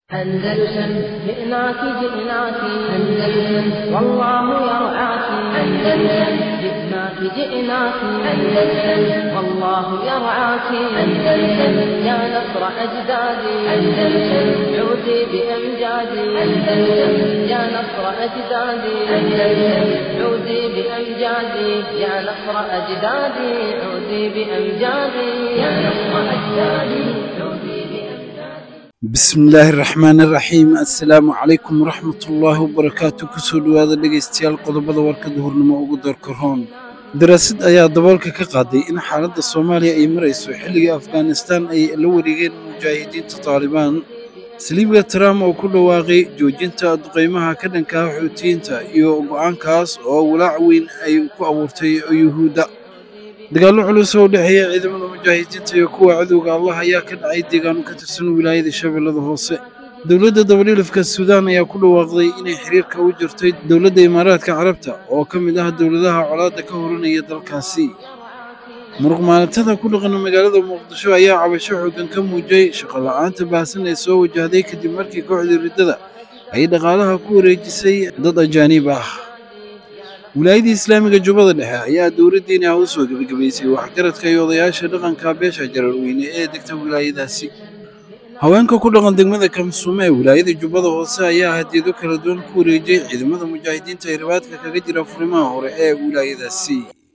أندلسن جئناك جئناك أندلسن والله يرعاك أندلسن جئناك جئناك أندلسن والله يرعاك أندلسن يا نصر أجدادي أندلسن عودي بأمجادي أندلسن يا نصر أجدادي أندلسن عودي بأمجادي يا نصر أجدادي عودي بأمجادي يا نصر أجدادي عودي بأمجادي bismi illaahi raxmaani raxiim assalaamu calaykum waraxmatullaahi wabarakaatu kusoo dhowaada dhegaystayaal qodobada warka duhurnimo ugu doorka roon daraasad ayaa daboolka ka qaaday in xaaladda soomaaliya ay marayso xilligii afghanistaan ay la wareegeen mujaahidiinta taalibaan saliibga trump oo ku dhawaaqay joojinta duqaymaha ka dhanka ah xuutiyiinta iyo go'aankaas oo walaac weyn ay ku abuurtay yuhuudda dagaallo culus oo u dhexeeya ciidamada mujaahidiinta iyo kuwa cadowga allah ayaa ka dhacay deegaano ka tirsan wilaayada shabeellada hoose dowladda dabadhilifka suudaan ayaa ku dhawaaqday inay xiriirka u jirtay dowladda imaaraadka carabta oo ka mid ah dowladaha colaadda ka horanaya dalkaasi muruq maalintada ku dhaqan magaalada muqdisho ayaa cabasho xooggan ka muujiyey shaqo la'aanta baahsan ee soo wajahday kadib markii kooxdii riddada ay dhaqaalaha ku wareejisay dad ajaaniib ah wilaayadii islaamiga jubbada dhexe ayaa dowladdiina u soo gebagabaysay waxgaradka iyo odayaasha dhaqanka beesha jararweyne ee degta wilaayadaasi haweenka ku dhaqan degmada kamsuume ee wilaayada jubbada hoose ayaa hadiyado kala duwan ku wareejiyey ciidamada mujaahidiinta ee ribaadka kaga jira furimaha hore ee wilaayadaasi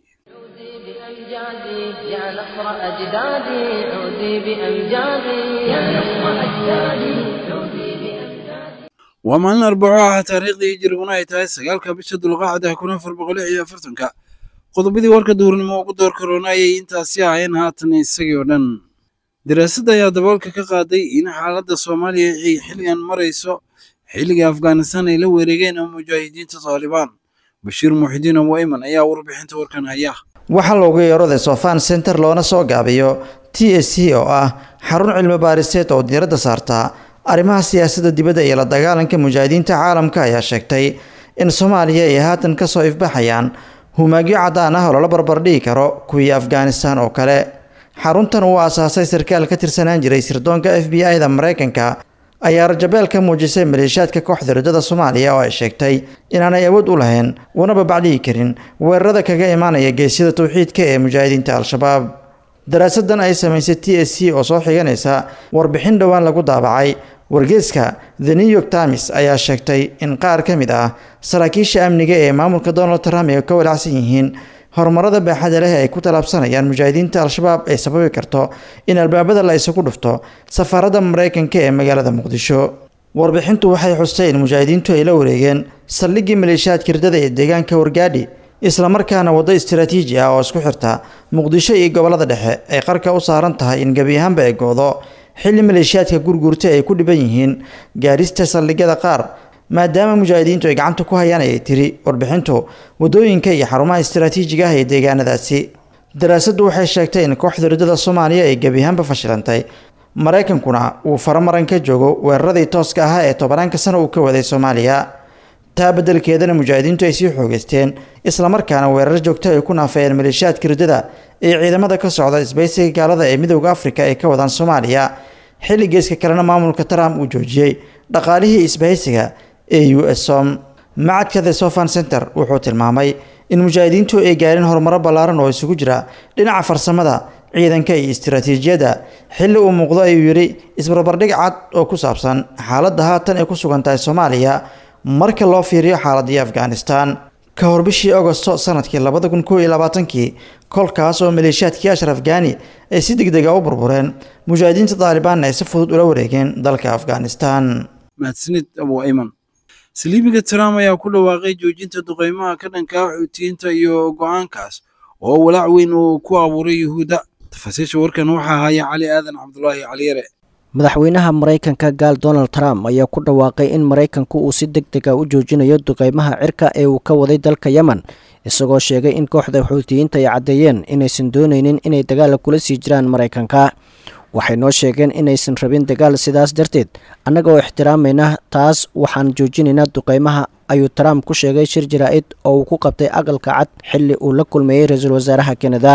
بأمجادي يا نصر أجدادي عودي بأمجادي يا نصر أجدادي عودي بأمجادي waa maalin arbaco ah taariikhdii hijiriguna ay tahay sagaalka bisha dulqaacda kun afar boqol lix iyo afartanka qodobadii warka duhurnimo ugu door karoona ayay intaasi ahayeen haatan isagii oo dhan daraasad ayaa daboolka ka qaaday in xaaladda soomaaliya ay xilligan marayso xilligii afghanistan ay la wareegeen mujaahidiinta taalibaan bashiir muxidiin abu ayman ayaa warbixinta warkan haya waxaa loogu yeeroday sofan center loona soo gaabiyo t s c oo ah xarun cilmi baariseed oo diiradda saarta arrimaha siyaasadda dibadda iyo la dagaalanka mujaahidiinta caalamka ayaa sheegtay in soomaaliya ay haatan kasoo ifbaxayaan humaagyo caddaan ah oo lala barbardhigi karo kuwii afghanistan oo kale xaruntan uu aasaasay sarkaal ka tirsanaan jiray sirdoonka f b i da maraykanka ayaa rajabeel ka muujisay maleeshiyaadka kooxda riddada soomaaliya oo ay sheegtay inaanay awood u lahayn una babacdhigi karin weerarada kaga imaanaya geesyada towxiidka ee mujaahidiinta al-shabaab daraasadan ay samaysay t s c oo soo xiganaysa warbixin dhowaan lagu daabacay wargeeska the new york times ayaa sheegtay in qaar ka mid ah saraakiisha amniga ee maamulka donald trump ay ka walacsan yihiin horumarada baaxada leh ay ku tallaabsanayaan mujaahidiinta al-shabaab ay sababi karto in albaabada la isugu dhufto safaaradda maraykanka ee magaalada muqdisho warbixintu waxay xustay in mujaahidiintu ay la wareegeen saldhiggii maleeshiyaadka riddada ee deegaanka wargaadhi islamarkaana waddo istaraatiiji ah oo isku xirta muqdisho iyo gobolada dhexe ay qarka u saaran tahay in gebi ahaanba ay goodo xilli maleeshiyaadka gurguurta ay ku dhiban yihiin gaarista saldhigyada qaar maadaama mujaahidiintu ay gacanta ku hayaan ayay tiri warbixintu waddooyinka iyo xarumaha istaraatiijiga ah ee deegaanadaasi daraasaddu waxay sheegtay in kooxda riddada soomaaliya ay gebi ahaanba fashilantay maraykankuna uu faramaran ka joogo weeraradii tooska ahaa ee tobanaanka sano uu ka waday soomaaliya taa beddelkeedana mujaahidiintu ay sii xoogeysteen islamarkaana weerar joogto ay ku naafayeen maleeshiyaadka riddada ee ciidamada ka socda isbaysiga gaalada ee midowda afrika ay ka wadaan soomaaliya xilli geeska kalena maamulka trump uu joojiyey dhaqaalihii isbahaysiga ee u s som macadka the sofan center wuxuu tilmaamay in mujaahidiintu ay gaareen horumaro ballaaran oo isugu jira dhinaca farsamada ciidanka iyo istaraatiijiyadda xilli uu muuqdo ayuu yidhi isbarbardhig cad oo ku saabsan xaaladda haatan ay ku sugan tahay soomaaliya marka loo fiiriyo xaaladii afghanistan ka hor bishii agosto sanadkii labada kun koo iyo labaatankii kolkaas oo maleeshiyaadkii ashraf gani ay si degdega u burbureen mujaahidiinta taalibaanna ay si fudud ula wareegeen dalka afghanistan mahadsanid abu ayman saliibiga trump ayaa ku dhawaaqay joojinta duqaymaha ka dhanka ah xuutiyiinta iyo go'aankaas oo walaac weyn uu ku abuuray yuhuudda tafaasiisha warkan waxaa haya cali aadan cabdulaahi caliyare madaxweynaha maraykanka gaal donald trump ayaa ku dhawaaqay in maraykanku uu si deg deg a u joojinayo duqeymaha cirka ee uu ka waday dalka yemen isagoo sheegay in kooxda xuutiyiinta ay caddeeyeen inaysan doonaynin inay dagaal kula sii jiraan maraykanka waxay noo sheegeen inaysan rabin dagaal sidaas darteed annaga oo ixtiraamayna taas waxaan joojinaynaa duqeymaha ayuu trump ku sheegay shir jaraa'id oo uu ku qabtay aqalka cad xilli uu la kulmeeyey ra-iisul wasaaraha kanada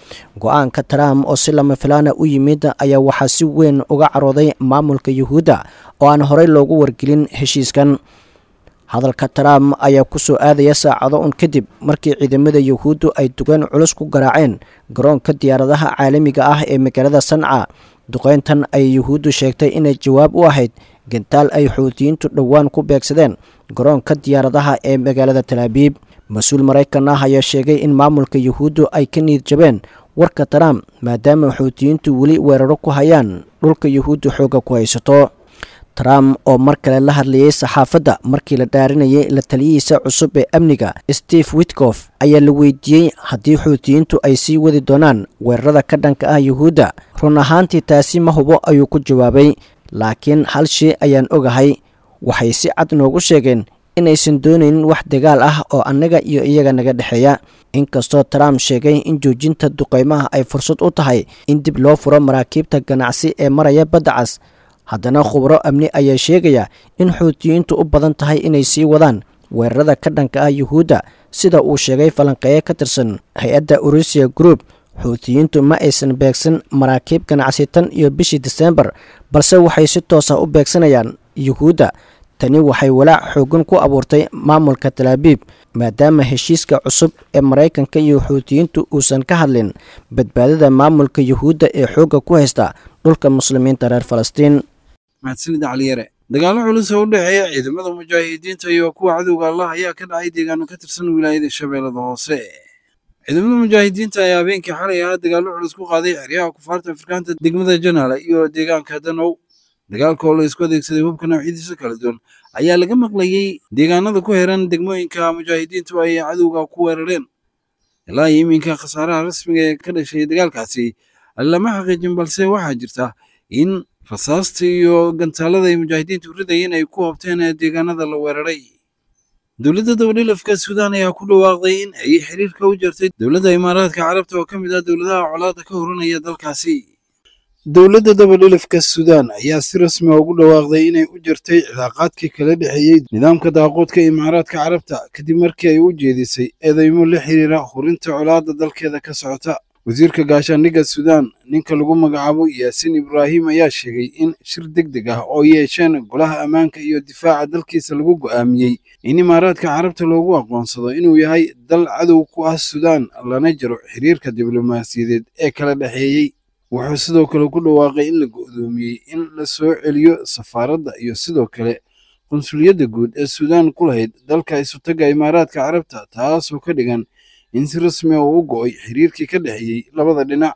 go-aanka trump oo si lama filaana u yimid ayaa waxaa si weyn uga carooday maamulka yuhuudda oo aan horey loogu wargelin heshiiskan hadalka trump ayaa ku soo aadaya saacado un kadib markii ciidamada yuhuuddu ay duqeyn culus ku garaaceen garoonka diyaaradaha caalamiga ah ee magaalada sanca duqeyntan ayay yuhuuddu sheegtay inay jawaab u ahayd gantaal ay xuutiyiintu dhowaan ku beegsadeen garoonka diyaaradaha ee magaalada talaabiib mas-uul maraykan ah ayaa sheegay in maamulka yuhuuddu ay ka niid jabeen warka trump maadaama xuutiyiintu weli weeraro ku hayaan dhulka yuhuuddu xoogga ku haysato trump oo mar kale la hadlayay saxaafadda markii la dhaarinayay la taliyihiisa cusub ee amniga steve witkof ayaa la weydiiyey haddii xuutiyiintu ay sii wadi doonaan weerarada ka dhanka ah yuhuudda run ahaantii taasi ma hubo ayuu ku jawaabay laakiin hal shay ayaan ogahay waxay si cad noogu sheegeen inaysan doonaynin wax dagaal ah oo annaga iyo iyaga naga dhexeeya inkastoo trump sheegay in joojinta duqeymaha ay fursad u tahay in dib loo furo maraakiibta ganacsi ee maraya badda cas haddana khubro amni ayaa sheegaya in xuutiyiintu u badan tahay inay sii wadaan weerarada ka dhanka ah yuhuudda sida uu sheegay falanqeeye ka tirsan hay-adda urusiya group xuutiyiintu ma aysan beegsan maraakiib ganacsi tan iyo bishii disembar balse waxay si toosa u beegsanayaan yuhuudda tani waxay walaac xoogan ku abuurtay maamulka talaabiib maadaama heshiiska cusub ee maraykanka iyo xuutiyiintu uusan ka hadlin badbaadada maamulka yuhuudda ee xoogga ku haysta dhulka muslimiinta reer falastiin mahadsanida caliyare dagaallo culus oo u dhexeeya ciidamada mujaahidiinta iyo kuwa cadowga allah ayaa ka dhacay deegaano ka tirsan wilaayada shabeellada hoose ciidamada mujaahidiinta ayaa habeenkii xalay ahaa dagaallo culus ku qaaday xeryaha kufaarta afrikaanta degmada janaale iyo deegaanka danow dagaalka oo la isku adeegsaday hubka noocyadiisa kala duwan ayaa laga maqlayey deegaanada ku xiran degmooyinka mujaahidiintu ay cadowga ku weerareen ilaa iyo iminka khasaaraha rasmiga ee ka dhashay dagaalkaasi lama xaqiijin balse waxaa jirta in rasaasta iyo gantaalada ay mujaahidiintu ridayeen ay ku hobteen deegaanada la weeraray dowladda dabadhilafka suudaan ayaa ku dhawaaqday in ay xiriirka u jartay dowladda imaaraadka carabta oo ka mid ah dowladaha colaada ka horanaya dalkaasi dowladda dabadhilafka suudaan ayaa si rasmi ah ugu dhawaaqday inay u jartay cilaaqaadkii kala dhexeeyey nidaamka daaqoodka imaaraadka carabta kadib markii ay u jeedisay eedeymo la xiriira hurinta colaadda dalkeeda ka socota wasiirka gaashaandhigga suudaan ninka lagu magacaabo yaasiin ibraahim ayaa sheegay in shir deg deg ah oo yeesheen golaha ammaanka iyo difaaca dalkiisa lagu go'aamiyey in imaaraadka carabta loogu aqoonsado inuu yahay dal cadow ku ah suudaan lana jaro xiriirka diblomaasiyadeed ee kala dhexeeyey wuxuu sidoo kale ku dhawaaqay in la go'doomiyey in la soo celiyo safaaradda iyo sidoo kale qunsuliyadda guud ee suudaan ku lahayd dalka isutaga imaaraadka carabta taasoo ka dhigan in si rasmi ah uu u go'ay xiriirkii ka dhexeeyey labada dhinac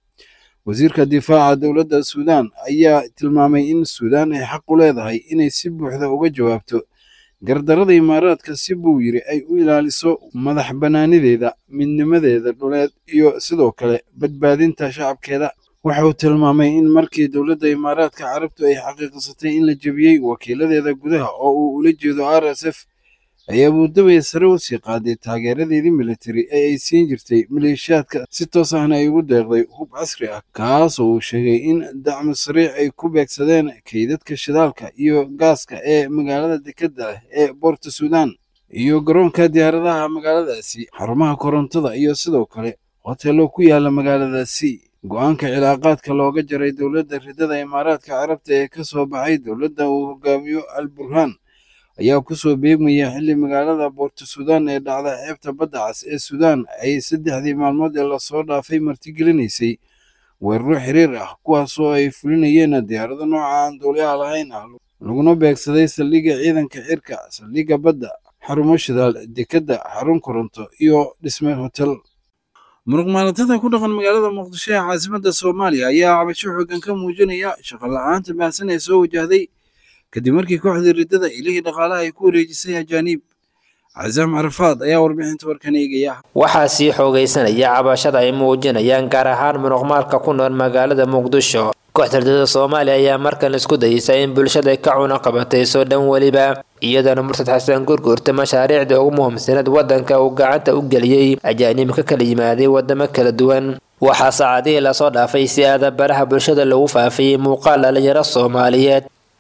wasiirka difaaca dowladda suudaan ayaa tilmaamay in suudaan ay xaq u leedahay inay si buuxda uga jawaabto gardarada imaaraadka si buu yiri ay u ilaaliso madax bannaanideeda midnimadeeda dhuleed iyo sidoo kale badbaadinta shacabkeeda waxa uu tilmaamay in markii dowladda imaaraadka carabtu ay xaqiiqsatay in la jebiyey wakiiladeeda gudaha oo uu ula jeedo r s f ay abuudabay sare u sii qaaday taageeradeedii militari ee ay siin jirtay maleeshiyaadka si toos ahna ay ugu deeqday hub casri ah kaasoo uu sheegay in dacmo sariic ay ku beegsadeen kaydadka shidaalka iyo gaaska ee magaalada dekedda leh ee boorta suudaan iyo garoonka diyaaradaha magaaladaasi xarumaha korontada iyo sidoo kale hoteello ku yaala magaaladaasi go-aanka cilaaqaadka looga jaray dowladda ridada imaaraadka carabta ee ka soo baxay dowladda uu hogaamiyo al burhaan ayaa ku soo beegmaya xilli magaalada boorto suudaan ee dhacda xeebta badda cas ee suudaan ay saddexdii maalmood ee lasoo dhaafay martigelinaysay weeraro xiriir ah kuwaasoo ay fulinayeen diyaarado nooca aan duuliyaha lahayn ah laguna beegsaday saldhigga ciidanka cirka saldhigga badda xarumo shidaal dekedda xarun koronto iyo dhisme hotel muruq maalatada ku dhaqan magaalada muqdisho ee caasimadda soomaaliya ayaa cabasho xoogan ka muujinaya shaqo la-aanta baahsan ee soo wajahday kadib markii kooxdii riddada ilihii dhaqaalaha ay ku wareejisay ajaaniib casaam carafaad ayaa warbixinta warkan eegaya waxaa sii xoogaysanaya cabashada ay muujinayaan gaar ahaan muruqmaalka ku nool magaalada muqdisho kooxda riddada soomaaliya ayaa markan isku dayeysa in bulshada ka cuna qabatayso dhan weliba iyadana murtad xasan gurgurta mashaariicda ugu muhiimsanaed waddanka uu gacanta u geliyey ajaaniib ka kala yimaaday wadamo kala duwan waxaa saacadihii lasoo dhaafay si aada baraha bulshada lagu faafiyey muuqaal dhalinyaro soomaaliyeed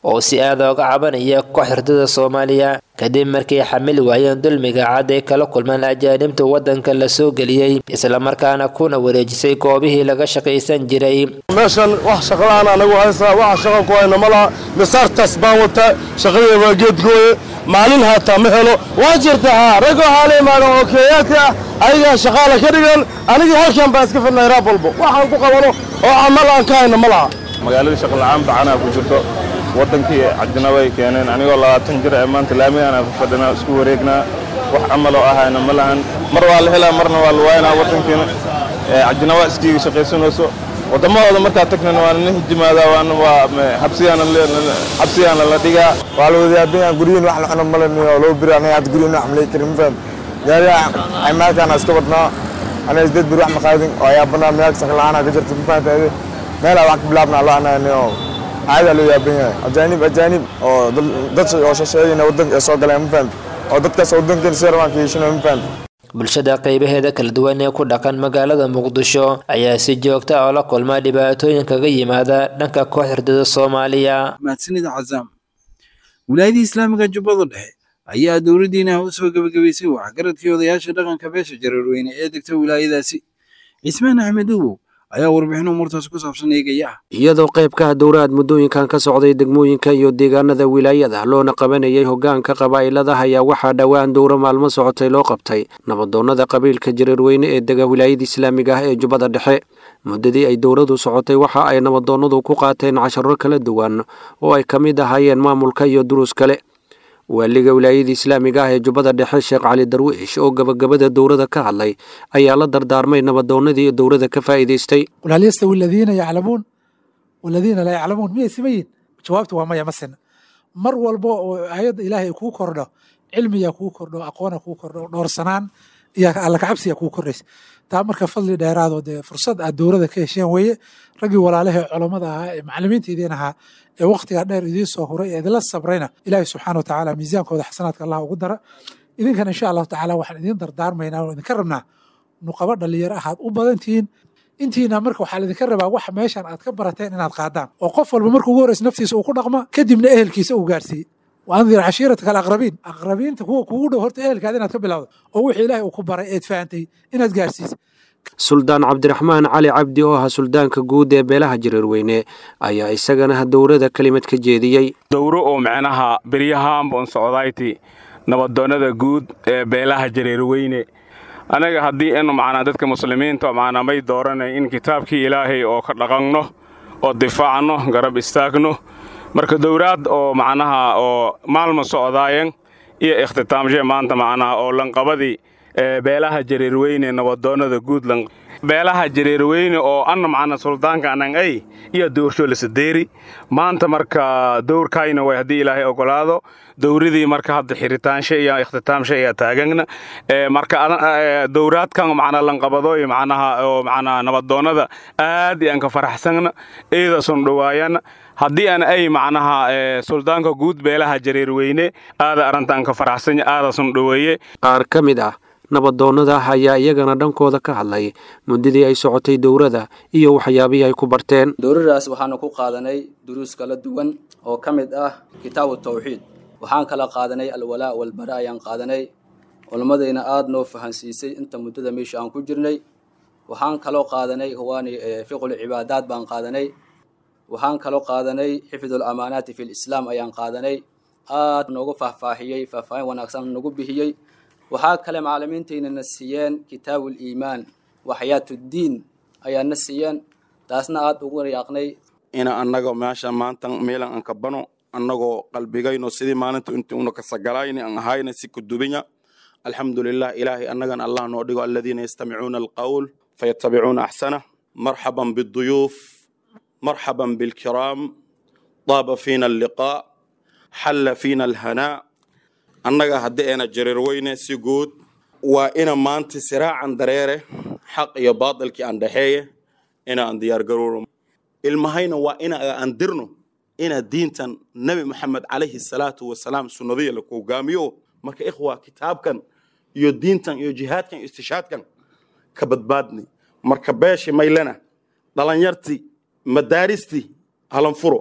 oo si aada oga cabanaya kooxda ridada soomaaliya kadib markay xamili waayeen dulmiga cad ay kala kulmaan ajaanibta waddanka la soo geliyey islamarkaana kuna wareejisay goobihii laga shaqaysan jiray meeshan wax shaqalaan anagu haysaa waxa shaqa ku hayna ma laha misaartaas baan wataa shaqadii waa geedgooye maalin haataa ma helo waa jirta haa rag waxaa la imaadan oo keeyaadka ah ayagaa shaqaala ka dhigan anigii halkan baan iska fidnay raab walbo waxaan ku qabano oo camal aan ka hayna ma laha magaaladii shaqola'aan bacanaa ku jirto waddankii cadinaba ay keeneen anigoo labaatan jir ee maanta laamigaan ku fadhinaa isku wareegnaa wax camaloo ahayna ma lahan mar waa la helaa marna waa la waaynaa waddankiina cadinaba iskiiga shaqaysanayso waddamadooda markaa tagnana waa nala hijimaadaa waana waa xabsigaana la dhigaa waa la wadayaabinyaa guryihin wax la cuno malaniyo loo biri aniga hadda guryihin wax malay karin mafaham gaariga cimaalkaana iska badnaa aniga isdeed biri wax maqaadin oo ayaabanaa meelka shaqla'aana ka jirta mafahantaade meelaa wax ka bilaabnaa loo ananiyo caadaa loo yaaban yahay ajaanib ajaanib oo dad oo shasheeyina waddanka ay soo galeen mafaham oo dadkaas waddankeena si rabaan ka yeeshanayo mafaham bulshada qaybaheeda kala duwan ee ku dhaqan magaalada muqdisho ayaa si joogta oo la kulma dhibaatooyin kaga yimaada dhanka kooxda ridada soomaaliya mahadsanida cazaam wilaayadii islaamiga jubbada dhexe ayaa dowladdiina u soo gebagabaysay waxgaradkii odayaasha dhaqanka beesha jareerweyne ee degta wilaayadaasi cismaan axmed uwow ayaa warbixin umuurtaas ku saabsan eegaya iyadoo qayb ka ah dowraad muddooyinkan ka socday degmooyinka iyo deegaanada wilaayada loona qabanayay hoggaanka qabaa'ilada ayaa waxaa dhowaan dowro maalmo socotay loo qabtay nabadoonnada qabiilka jareerweyne ee dega wilaayada islaamiga ah ee jubbada dhexe muddadii ay dowradu socotay waxa ay nabadoonnadu ku qaateen casharo kala duwan oo ay ka mid ahaayeen maamulka iyo duruus kale waaliga wilaayada islaamiga ah ee jubbada dhexe sheekh cali darwiish oo gabagabada dowrada ka hadlay ayaa la dardaarmay nabadoonnadii dowrada ka faa'iidaystay qul hal yastawi aladiina yaclamuun waladiina laa yaclamuun miyay siman yihin jawaabtu waa maya ma sina mar walba oo aayadda ilaahay ay kuu kordho cilmiyaa kuu kordho aqoona kuu kordho dhoorsanaan iyo alla kacabsiya kuu kordhaysa taa marka fadli dheeraadoo dee fursad aad dowrada ka hesheen weeye raggii walaalahee culammada ahaa ee macallimiinta idiin ahaa ee wakhtigaa dheer idiin soo huray ee idinla sabrayna ilaahay subxaana wa tacaala miisaankooda xasanaadka allah ugu dara idinkan insha allahu tacaala waxaan idiin dardaarmaynaa oo idinka rabnaa nuqabo dhalinyaro ahaad u badantihiin intiina marka waxaa laidinka rabaa wax meeshan aad ka barateen inaad qaadaan oo qof walba marka ugu horreysa naftiisa uu ku dhaqma kadibna ehelkiisa uu gaarsiiye waandir cashiirataka alaqrabiin aqrabiinta kuwa kugu dhow horta ehelkaada inaad ka bilowdo oo wixii ilaahay uu ku baray eed fahantay inaad gaarsiisa suldaan cabdiraxmaan cali cabdi oo ahaa suldaanka guud ee beelaha jareerweyne ayaa isagana dowrada kelimad ka jeediyey dowro oo micnaha beryahaanbon socdayti nabadoonnada guud ee beelaha jareerweyne anaga haddii inu macnaa dadka muslimiinta macnaa may dooranay in kitaabkii ilaahay oo ka dhaqanno oo difaacno garab istaagno marka dowraad oo macnaha oo maalma socdaayan iyo ikhtitaamshe maanta macnaha oo lanqabadii beelaha jareerweyne nabadoonnada guud beelaha jareerweyne oo anna macna suldaanka anan ay iyo dowrsho lasadeeri maanta marka dowrkayna way haddii ilaahay ogolaado dowradii marka hadda xiritaanshe iyo ikhtitaamshe ayaa taagagna marka dowraadkan macnaa lanqabadooy macnaha oo macnaa nabadoonnada aad iyaan ka faraxsana eedasun dhowaayana haddii aan ay macnaha suldaanka guud beelaha jareerweyne aada arrintaan ka faraxsanya aadasun dhoweeye qaar ka mid ah nabadoonnada ayaa iyagana dhankooda ka hadlay muddadii ay socotay dowrada iyo waxyaabihii ay ku barteen dowradaas waxaanu ku qaadanay duruus kala duwan oo ka mid ah kitaabu tawxiid waxaan kala qaadanay alwalaa walbara ayaan qaadanay culammadayna aada noo fahansiisay inta muddada meesha aan ku jirnay waxaan kaloo qaadanay huwaani fiqul cibaadaad baan qaadanay waxaan kaloo qaadanay xifdul amaanaati fi lislaam ayaan qaadanay aad noogu faahfaahiyey faahfaahin wanaagsan nagu bixiyey waxaa kale macallimiintayna na siiyeen kitaabul iimaan wa xayaatuddiin ayaa na siiyeen taasna aada ugu yaaqnay ina annaga meesha maanta meelan aan ka bano annagoo qalbigayno sidii maalinta intii una kasagalayni aan ahayna si kudubinya alxamdulilah ilaahay annagan allah noo dhigo aladiina yastamicuuna alqawl fayatabicuuna axsana marxaban biduyuuf marxaban bilkiraam daaba fiina alliqaa xalla fiina alhanaa annaga haddii ayna jareer weyne si guud waa ina maanta siraacan dareere xaq iyo baadilkii aan dhexeeye ina aan diyaargarowno ilmahayna waa ina aan dirno ina diintan nebi moxamed calayhi salaatu wasalaam sunnadiya laku hogaamiyo marka ikhwa kitaabkan iyo diintan iyo jihaadkan iyo istishaadkan ka badbaadni marka beeshi maylena dhalinyartii madaaristii halan furo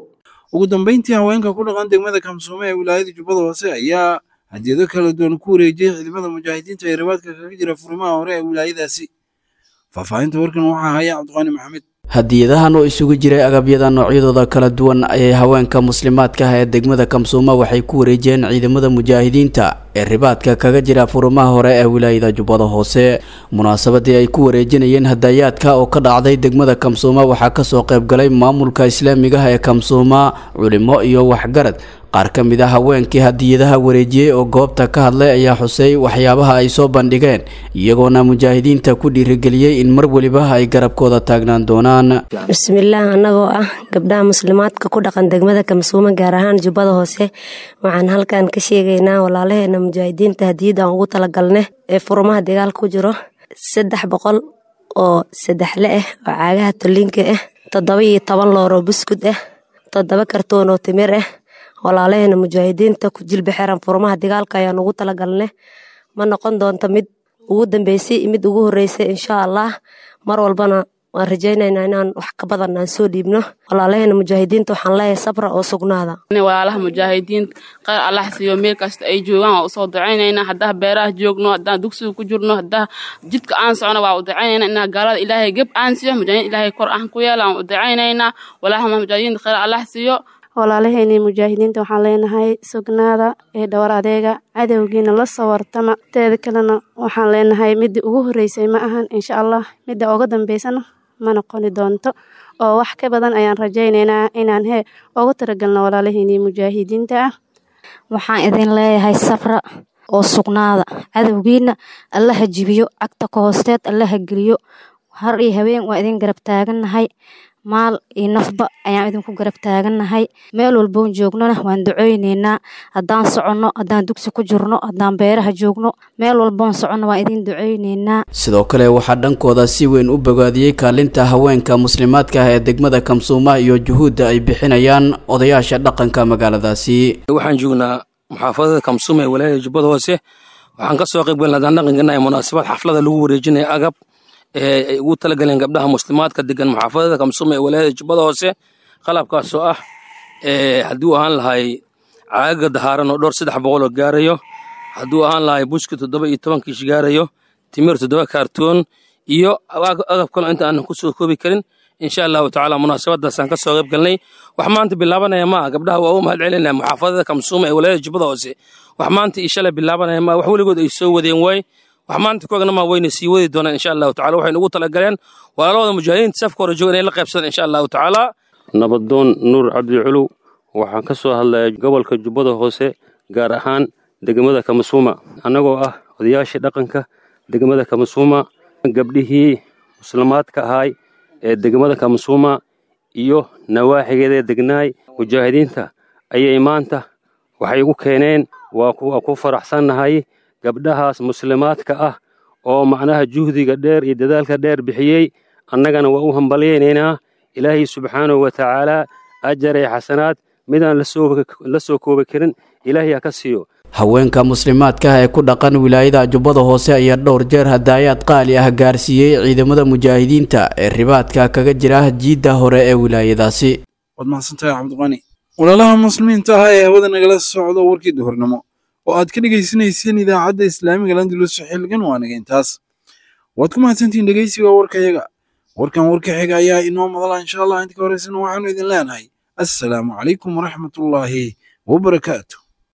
ugu dambeyntii haweenka ku dhaqan degmada kamsuume ee wilaayada jubbada hoose ayaa hadiyado kala duwan ku wareejiyey ciidamada mujaahidiinta ee rabaadka kaga jira furimaha hore ee wilaayadaasi faahfaahinta warkan waxaa haya cabdiqaani maxamed hadiyadahan oo isugu jiray agabyada noocyadooda kala duwan ayay haweenka muslimaadka ah ee degmada kamsuuma waxay ku wareejiyeen ciidamada mujaahidiinta ee ribaadka kaga jira furumaha hore ee wilaayada jubbada hoose munaasabadii ay ku wareejinayeen hadayaadka oo ka dhacday degmada kamsuuma waxaa kasoo qaybgalay maamulka islaamiga ah ee kamsuuma culimo iyo waxgarad qaar ka mid a haweenkii hadiyadaha wareejiyey oo goobta ka hadlay ayaa xusay waxyaabaha ay soo bandhigeen iyagoona mujaahidiinta ku dhiirigeliyey in mar weliba ay garabkooda taagnaan doonaan bismillaah annagoo ah gabdhaha muslimaadka ku dhaqan degmada kamsuuma gaar ahaan jubbada hoose waxaan halkan ka sheegaynaa walaalaheena mujaahidiinta hadiyad aan ugu talagalne ee furumaha dagaal ku jiro saddex boqol oo saddexle ah oo caagaha toliinka ah toddoba iyo toban looroo buskud ah toddoba kartoon oo timir ah walaalaheena mujaahidiinta ku jilba xiran furmaha dagaalka ayaan ugu talagalne ma noqon doonto mid ugu dambeysay mid ugu horeysay insha allah mar walbana waan rajaynaynaa inaan wax ka badan aan soo dhiibno walaalaheena mujaahidiinta waxaan leeyahay sabra oo sugnaada walaalaha mujaahidiinta khayr allah siiyo meel kasta ay joogaan waa usoo ducaynaynaa haddaa beeraha joogno haddaan dugsiga ku jirno haddaa jidka aan socno waa u ducaynaynaa inaa gaalada ilaahay geb aan siiyo mujaahidiin ilaahay kor aan ku yeela aan u ducaynaynaa walaalaha mujaahidiinta khayr allah siiyo walaalaheenii mujaahidiinta waxaan leenahay sugnaada ee dhowr adeega cadowgiina la soo wartama teeda kalena waxaan leenahay midii ugu horeysay ma ahan insha allah midda uga dambeysana ma noqoni doonto oo wax ka badan ayaan rajaynaynaa inaan he ugu talagalno walaalaheenii mujaahidiinta ah waxaan idin leeyahay safra oo sugnaada cadowgiina allaha jibiyo cagta ka hoosteed allaha geliyo har iyo habeen waa idin garab taagannahay maal iyo nafba ayaan idinku garab taagannahay meel walboon joognona waan duceyneynaa haddaan soconno haddaan dugsi ku jirno haddaan beeraha joogno meel walboon soconno waan idin duceyneynaa sidoo kale waxaa dhankooda si weyn u bogaadiyey kaalinta haweenka muslimaadka ah ee degmada kamsuuma iyo juhuudda ay bixinayaan odayaasha dhaqanka magaaladaasi waxaan joognaa muxaafadada kamsuuma ee walaayada jubbada hoose waxaan ka soo qayb galna haddaan dhaqankanahay munaasabad xaflada lagu wareejinaya agab ee ay ugu talagaleen gabdhaha muslimaadka degan muxaafadada kamsuuma ee walaayada jubbada hoose qalabkaasoo ah haddii u ahaan lahay caagaga dahaaran oo dhowr saddex boqol oo gaarayo hadduu ahaan lahay buski toddoba iyo toban kiish gaarayo timir toddoba kaartoon iyo agab kalo inta aanan ku soo koobi karin insha allahu tacaala munaasabadaasaan ka soo qayb galnay wax maanta bilaabanaya maa gabdhaha waa u mahad celinaya muxaafadada kamsuuma ee walaayada jubbada hoose wax maanta iyo shalay bilaabanaya maa wax weligood ay soo wadeen waay wax maanta kuegna maa wayna sii wadi doonaan insha allahu tacala waxaynu ugu talagaleen walaalahooda mujaahidiinta safka hore jooga inay la qaybsadaan insha allahu tacaala nabadoon nuur cabdi culuw waxaan ka soo hadlayaa gobolka jubbada hoose gaar ahaan degmada kamasuuma annagoo ah odayaashii dhaqanka degmada kamasuuma gabdhihii muslimaadka ahaay ee degmada kamasuuma iyo nawaaxigeeda degnaay mujaahidiinta ayay maanta waxay ugu keeneen waa ku faraxsannahay gabdhahaas muslimaadka ah oo macnaha juhdiga dheer iyo dadaalka dheer bixiyey annagana waa u hambalyaynaynaa ilaahay subxaanahu wa tacaalaa ajar ee xasanaad midaan la soo koobi karin ilaahay ha ka siiyo haweenka muslimaadka ah ee ku dhaqan wilaayada jubbada hoose ayaa dhowr jeer hadaayaad qaali ah gaarsiiyey ciidamada mujaahidiinta ee ribaadka kaga jira jiidda hore ee wilaayadaasi waad mahadsantahay cabdiqani walaalaha muslimiinta ah ee hawada nagala socdo warkii duhurnimo oo aad ka dhegaysanayseen idaacadda islaamiga landulus xilligan waa naga intaas waad ku mahadsantihiin dhegeysiga warkayaga warkan warka xiga ayaa inoo madala insha allah inta ka horeysana waxaanu idin leenahay assalaamu calaykum waraxmatullaahi wabarakaatu